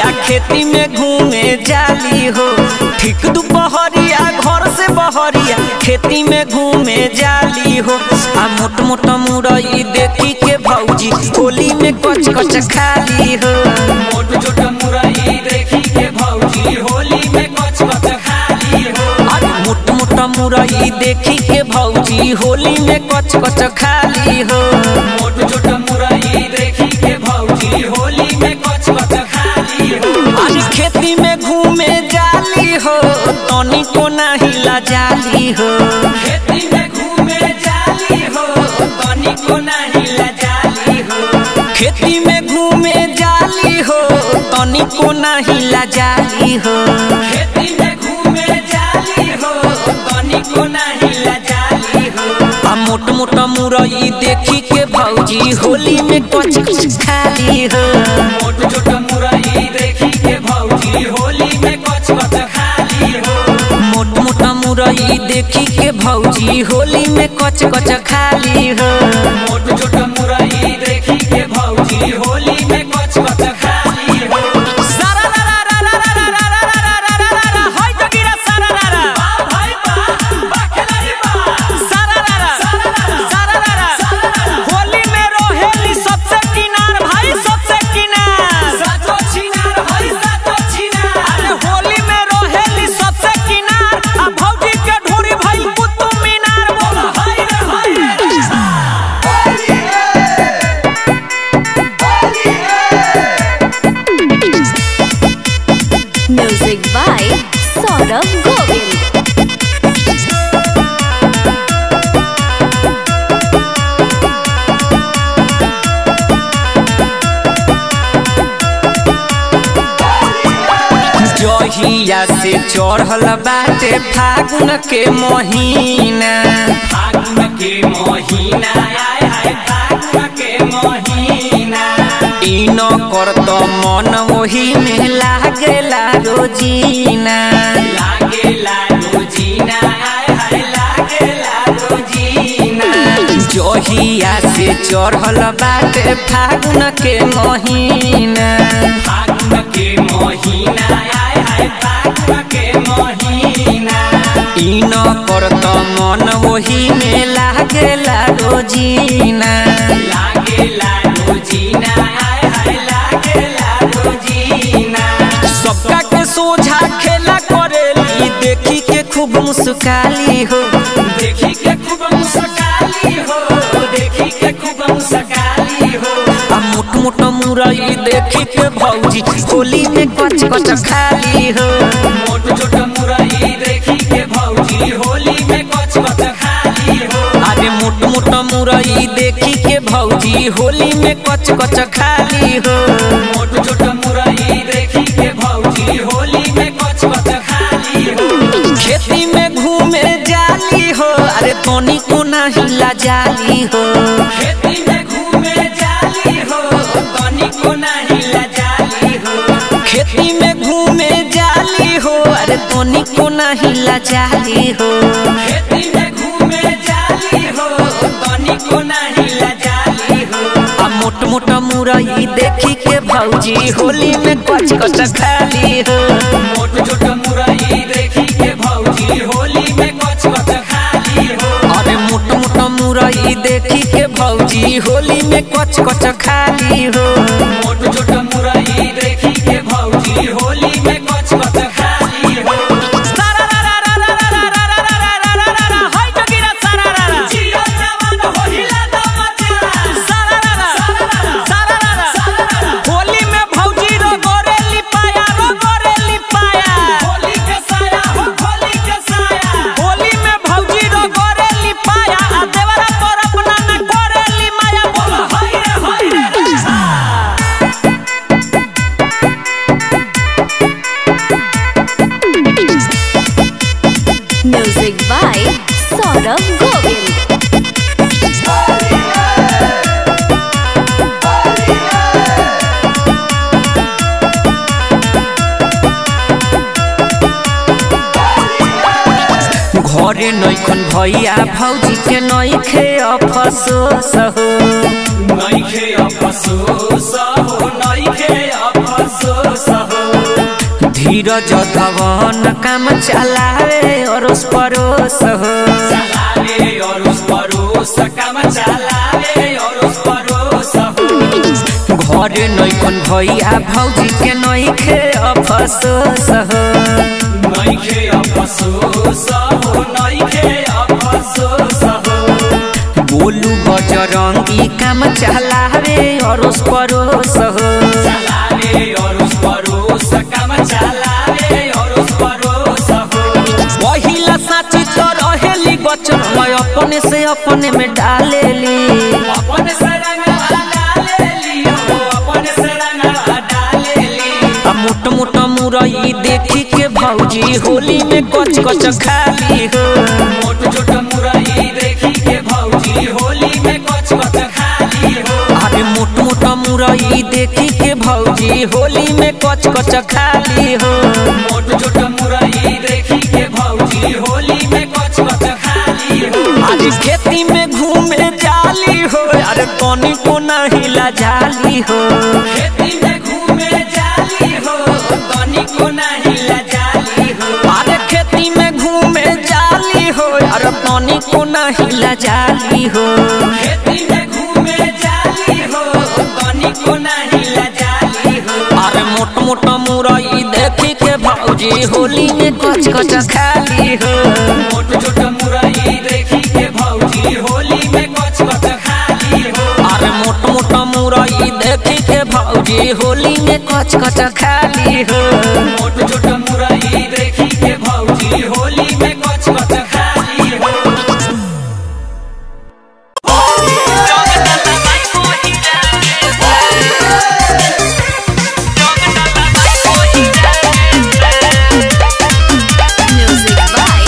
बहरिया खेती में घूमे जाली हो ठीक दुपहरिया घर से बहरिया खेती में घूमे जाली हो आ मोट मोट मुरई देखी के भौजी होली में कच कच खाली हो मोट छोट मुरई देखी के भौजी होली में कच कच खाली हो अरे मोट मोट मुरई देखी के भौजी होली में कच कच खाली हो मोट छोट मुरई देखी के भौजी होली में कच कच खाली हो अरे खेती में घूमे जाली हो तनी को नाही ला जाली हो खेती में घूमे जाली हो तनी को नहीं लजाली हो खेती में घूमे जाली हो तनी को नाही ला जाली हो खेती में घूमे जाली हो तनी को नहीं लजाली हो आ मोट मोट मुरई देखी के भौजी होली में कच कच खाली हो मोट छोट मुरई देखी के भौजी होली में कच कच खाली हो मोट मोट मुरई देखी के भौजी होली में कच कच खाली हो मोट छोट मुरई देखी के भौजी होली में कच कच खाली हो सारा रा रा रा रा रा रा रा रा रा रा रा रा रा होय तो गिरा सारा रा रा बा भाई बा बा खिलाड़ी बा सारा रा रा सारा रा रा होली में रोहेली सबसे किनार भाई सबसे किनार सातो छिनार हई सातो छिनार अरे होली में रोहेली सबसे किनार आ भौजी के ढोरी भाई कुतुब मीनार बोल हई रे हई रे Music by Saurabh Govind. जहिया से चढ़ल बाटे फागुन के महीना फागुन के महीना आय हाय फागुन के महीना ई न करत मन ओही में लागेला रोजीना लागेला रोजीना आय हाय लागेला रोजीना जहिया से चढ़ल बाटे फागुन के महीना फागुन के महीना आय हाय फागुन के महीना ई न करत मन ओही में लागेला रोजीना लागेला रोजीना आय हाय लागेला रोजीना सबका के सोझा खेला करेली देखी के खूब मुस्काली हो देखी के खूब मुस्काली हो देखी के खूब मुस्काली हो आ मोट मोट मुरई देखी के भौजी होली में कच कच खाली हो मोट छोट मुरई देखी के भौजी होली में कच कच खाली हो अरे मोट मोट मुरई देखी के भौजी होली में कच कच खाली हो मोट छोट मुरई देखी के भौजी होली में कच कच खाली हो खेती में घूमे जाली हो अरे तोनी को नहीं ला जाली हो खेती में घूमे जाली हो तनी को नहीं लजाली हो खेती में घूमे जाली हो अरे तोनी को नहीं ला जाली हो खेती में घूमे जाली हो तनी को नहीं लजाली हो आ मोट मोट मुरई देखी के भौजी होली में कच कच खाली हो मोट छोट मुरई देखी के भौजी होली में कच कच खाली हो अरे मोट मोट मुरई देखी के भौजी होली में कच कच खाली हो मोट छोट मुरई देखी के भौजी होली में कच कच खाली हो सारा रा रा रा रा रा रा रा रा रा रा रा रा रा होय तो गिरा सारा रा रा जियो जवान होइला त मजा सारा रा रा सारा रा रा होली में भौजी रो गोरे लिपाया रो गोरे लिपाया होली के साया हो होली के साया होली में भौजी रो गोरे लिपाया आ देवरा पर अपना न गोरे लिमाया बोल हई रे हई रे Music by Saurabh Govind. घरे नैखन भैया भौजी के नैखे अफसोस हो नइखे अफसोस हो नइखे अफसोस हो नीरज धवन काम चलावे अरोस परोस हो चलावे अरोस परोस काम चलावे अरोस परोस हो घर नैकन भैया भौजी के नैखे अफसोस हो नइखे अफसोस हो नइखे अफसोस हो बोलू बजरंगी काम चलावे अरोस परोस हो चलावे अरोस परोस काम चलावे अरोस परोस हो पहिला साची तो रहेली बचन मैं अपने से अपने में डालेली अपन से रंगवा डालेली हो अपन से रंगवा डालेली आ मोट मोट मुरई देखी के भौजी होली में कच कच खाली हो मोट छोट मुरई देखी के भौजी होली में कच कच खाली हो अरे मोट मोट मुरई देखी के भौजी होली में कच कच खाली हो मोट छोट मुरई देखी के भौजी होली में कच कच खाली हो अरे खेती में घूमे जाली हो अरे कौनी को नहीं जाली हो खेती में घूमे जाली हो तनी को नहीं लजाली हो अरे खेती में घूमे जाली हो अरे कौनी को नहीं जाली हो खेती में घूमे जाली हो तनी को नहीं लजाली हो अरे मोट मोट मुरई देखी के भौजी होली में कच कच खाली हो मोट छोट मुरई देखी के भौजी होली में कच कच खाली हो अरे मोट मोट मुरई देखी के भौजी होली में कच कच खाली हो मोट छोट मुरई देखी के भौजी होली में कच कच खाली हो Music by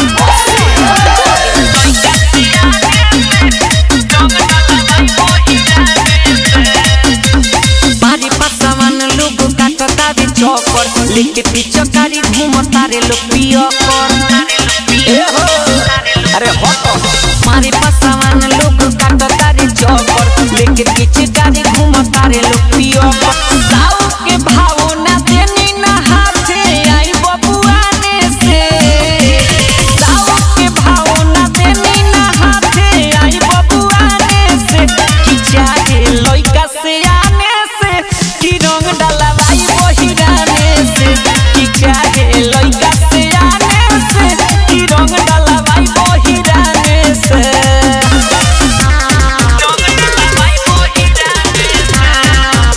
बारी पसावन लोग काटता रे चौकर लेके पीछे कारी घूमता रे लोग पिया कर ए हो अरे हट मारी पसावन लोग काटता रे चौकर लेके पीछे कारी घूमता रे लोग पिया कर साउ के भाव ना देनी ना हाथे आई बबुआने से साउ के भाव ना देनी ना हाथे आई बबुआने से कि चाहे लइका से आने से कि रंग डलवाई वही गाने से कि चाहे लइका से आने से कि रंग डलवाई वही गाने से रंग डलवाई वही गाने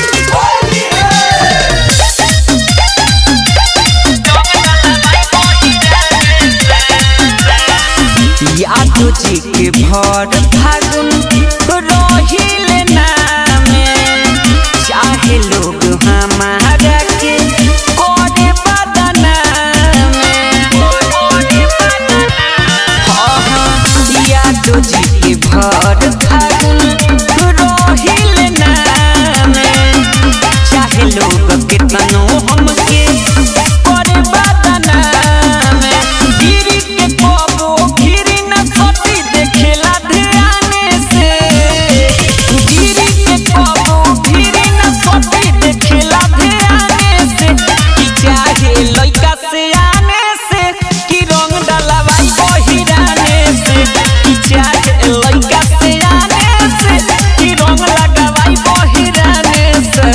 यादो जी के भर फागुन रहिले नामे चाहे लोग हमारा के करे बदना यादो जी के भर फागुन रहिले नामे चाहे लोग कितनो हमके करे बदना में गिरी के कबो गिरी न सती देखेला ध्यान से गिरी के कबो गिरी न सती देखेला ध्यान से कि चाहे लइका से आने से कि रंग डलवाई बहिराने से कि चाहे लइका से आने से कि रंग लगावाई बहिराने से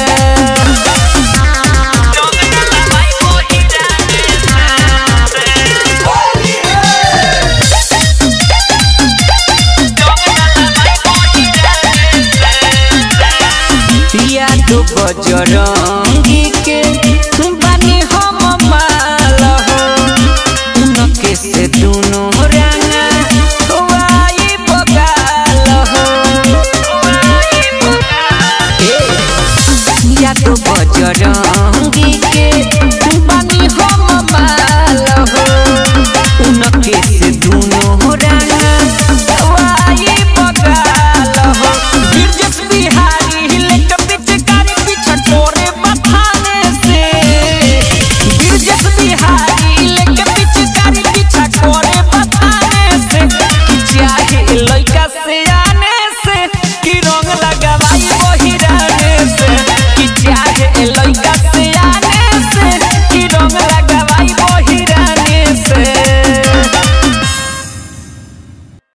पिया तो बजरंगी के बानी हम माल हो उनके से दुनो रंगा वाई बगाल हो ए, या तो बजरंगी के बानी हम माल हो उनके से दुनो रंगा वाई बगाल हो गिरजस बिहारी हिले के पिचकारी पीछे तोरे बथाने से गिरजस बिहारी हिले के पिचकारी पीछे तोरे बथाने से कि चाहे लइका से आने से कि रंग लगावाई वही रहने से कि चाहे लइका